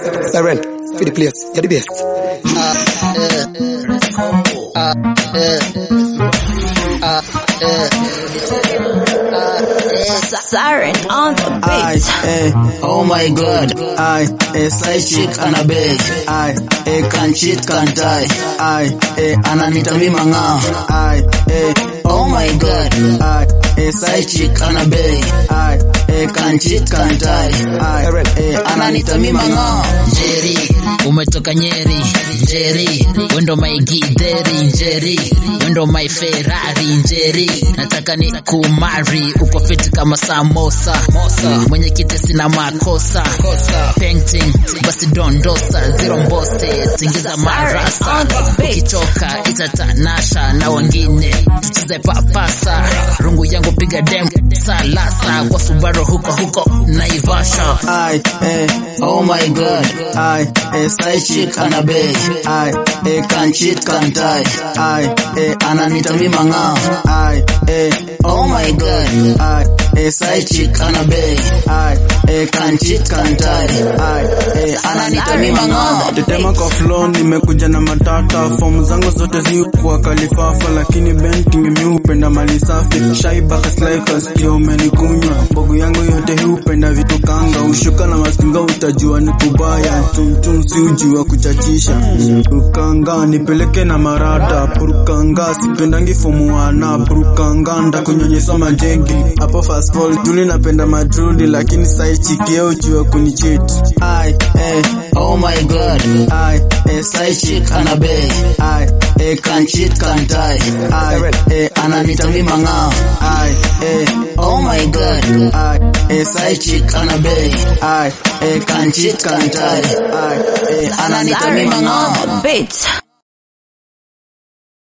Siren, for the place, you're the best. Siren on the I, beat. eh, oh my god, I, eh, side chick ana beg, I, eh, can cheat can't die, I, eh, ananita mi manga, I, eh, oh my god, I, eh, side chick ana beg, I, eh, can cheat can't die, I, eh, ananita mi manga. Njeri, umetoka Nyeri, Njeri, wendo my gideri, Njeri, wendo my Ferrari, Njeri, nataka ni kumari, uko fiti kama samosa, mwenye kiti sina makosa, painting, basi dondosa, zero mbose, tingiza marasa, ukichoka itatanasha na wengine, tucheze papasa, rungu yangu piga dem, salasa, kwa Subaru huko huko, Naivasha. I, eh, oh my god, I, eh, side chick ana beg, I, eh, can cheat can't die, I, eh, ananita mi manga, I, eh, oh my god, I, eh, side chick ana beg, I, eh, can cheat can't die, I, eh, ananita mi manga. Tetema kwa flow nimekuja na matata fomu zangu zote ziukuwa kalifafa lakini benti mimi hupenda mali safi shaiba kaslaika sikio umenikunywa mbogu yangu yote hii hupenda vitu kanga ushuka na maskinga utajua ni kubaya tumtum si ujua kuchachisha purukanga nipeleke na marata purukanga sipendangi fomu wana purukanga ndakunyonyesa majegi hapo fast fall juli napenda madrudi lakini saichikio ujua kunichit I, eh, oh my god, I, eh, side chick ana beg, I, eh, can cheat can't die, I, eh, ananita mi manga, I, eh, oh my god, I, eh, side chick ana beg, I, eh, can cheat can't die, I, eh, ananita mi Siren manga. on the beat.